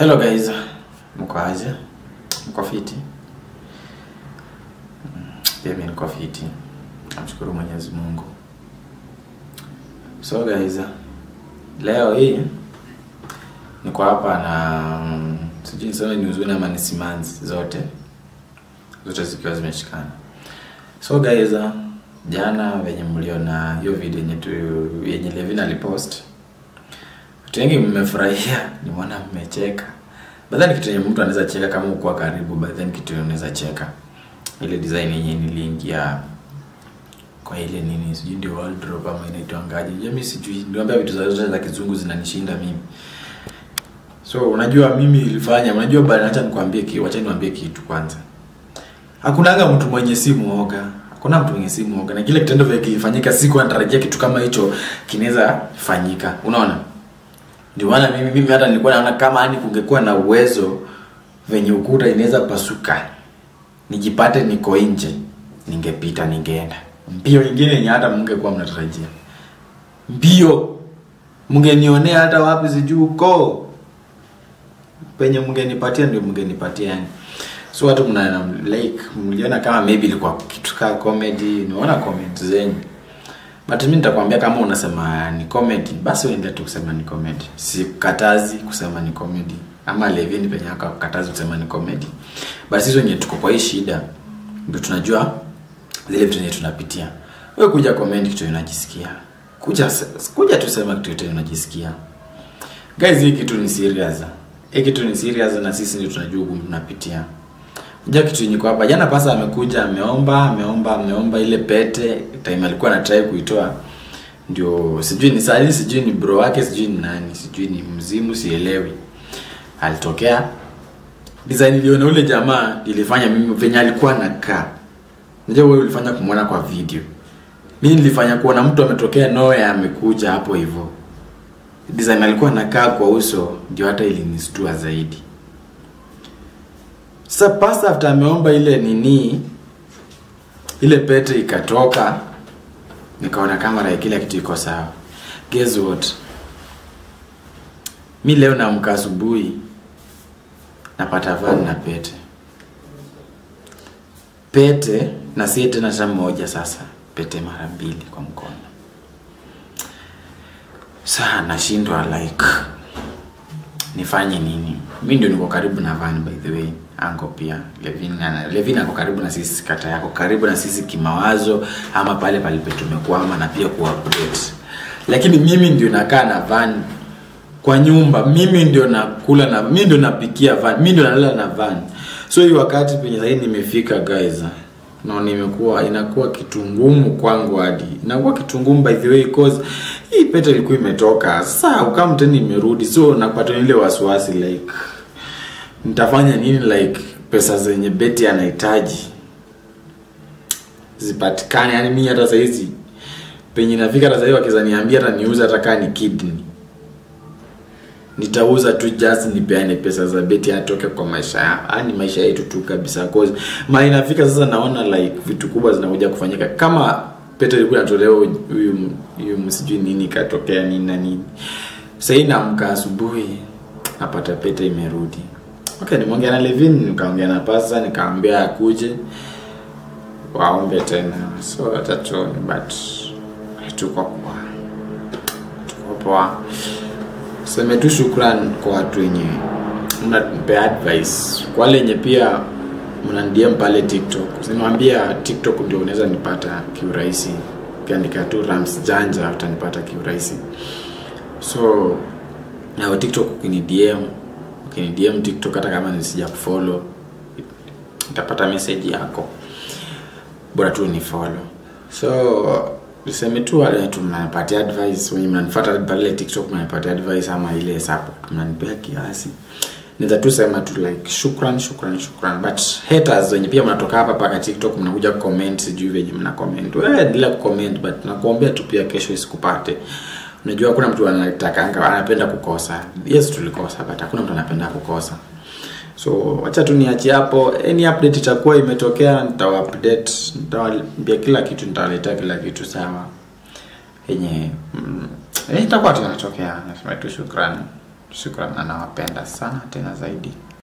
Hello guys, mko aje? Mko fiti? Mm, Pia mimi niko fiti. Namshukuru Mwenyezi Mungu. So guys, leo hii niko hapa na mm, sijui niseme ni huzuni ama ni simanzi zote zote zikiwa zimeshikana. So guys, jana venye mliona hiyo video yenye tu yenye Levin alipost watu wengi mmefurahia, nimeona mmecheka. Badha ni kitu yenye mtu anaweza cheka kama uko karibu, but then kitu yenye unaweza cheka ile design yenye niliingia kwa ile nini, sijui ndio wardrobe ama inaitwangaje, mimi sijui, niambia vitu za zote za kizungu zinanishinda mimi. So unajua mimi ilifanya, unajua bana, acha nikwambie kitu, acha niwaambie kitu kwanza. Hakunanga mtu mwenye si muoga. Hakuna mtu mwenye si muoga. Na kile kitendo vile kilifanyika siku anatarajia kitu kama hicho kinaweza fanyika. Unaona? Ndio maana mimi mimi hata nilikuwa naona kama yani kungekuwa na uwezo venye ukuta inaweza pasuka. Nijipate niko nje. Ningepita ningeenda. Mbio ingine yenye hata mngekuwa mnatarajia. Mbio mngenionea hata wapi sijui uko. Penye mngenipatia ndio mngenipatia yani. So watu mna like mliona kama maybe ilikuwa kitu kama comedy, niona comment zenyu. But mimi nitakwambia kama unasema ni comedy, basi uendelee tu kusema ni comedy. Sikatazi kusema ni comedy. Ama Levin penye akakatazi kusema ni comedy. Basi hizo wenye tuko kwa hii shida ndio tunajua zile vitu zenye tunapitia. Wewe kuja comment kitu unajisikia. Kuja kuja tuseme kitu unajisikia. Guys, hii kitu ni serious. Hii kitu ni serious na sisi ndio tunajua ugumu tunapitia. Unajua kitu yenye hapa jana pasa amekuja ameomba ameomba ameomba ile pete time alikuwa na try kuitoa ndio sijui ni sali sijui ni bro wake sijui ni nani sijui ni mzimu sielewi alitokea design iliona ule jamaa ilifanya mimi venye alikuwa nakaa unajua wewe ulifanya kumwona kwa video mimi nilifanya kuona mtu ametokea nowhere amekuja hapo hivyo design alikuwa nakaa kwa uso ndio hata ilinistua zaidi sasa pasta after ameomba ile nini ile pete ikatoka nikaona kamera ya kila kitu iko sawa guess what mi leo naamka asubuhi napata van na pete pete na si tena ta moja sasa pete mara mbili kwa mkono saa nashindwa like nifanye nini mi ndio niko karibu na van by the way ango pia levin ana- levin ako karibu na sisi kata yako karibu na sisi kimawazo ama pale palipe tumekwama na pia kuupdate lakini mimi ndio nakaa na van kwa nyumba mimi ndio nakula na mimi ndio napikia van mimi ndio nalala na van so hii wakati penye sahii nimefika guys no nimekuwa inakuwa kitu ngumu kwangu hadi inakuwa kitu ngumu by the way cause hii pete ilikuwa imetoka sasa ukam tena imerudi so napata ile wasiwasi like nitafanya nini like pesa zenye beti anahitaji zipatikane yani mimi hata saizi penye nafika hata saizi wakizaniambia hata niuze hata kaa ni kidney nitauza tu just nipeane pesa za beti atoke kwa maisha ya yani maisha yetu tu kabisa cause mali inafika sasa naona like vitu kubwa zinakuja kufanyika kama pete ilikuwa inatolewa huyu huyu msijui nini katokea nini na nini sahii naamka asubuhi napata pete imerudi okay nimeongea na levin nikaongea na pasa nikaambia akuje waombe tena so atatuone but tuko poa tuko poa seme tu shukran kwa watu wenye mnapea advice kwa wale wenye pia mnanidm pale tiktok nimwambia tiktok ndio unaweza nipata kiurahisi ukiandika tu rams janja utanipata kiurahisi so na tiktok ukinidm ukinidm tiktok hata kama nisija kufollow utapata message yako bora tu ni follow so niseme tu wale tu mnanipatia advice wenye mnanifuata pale tiktok mnanipatia advice ama ile support mnanipea kiasi naweza tu sema tu like shukran shukran shukran but haters wenye pia mnatoka hapa paka tiktok mnakuja comment sijui venye mna comment wewe endelea kucomment but nakuombea tu pia kesho isikupate unajua hakuna mtu anatakanga anapenda kukosa yes tulikosa but hakuna mtu anapenda kukosa so wacha tu niachie hapo any update itakuwa imetokea nitawa update nitawaambia kila kitu nitawaletea kila kitu sawa yenye mm, yenye itakuwa tunatokea nasema tu shukrani Shukran, na nawapenda sana tena zaidi.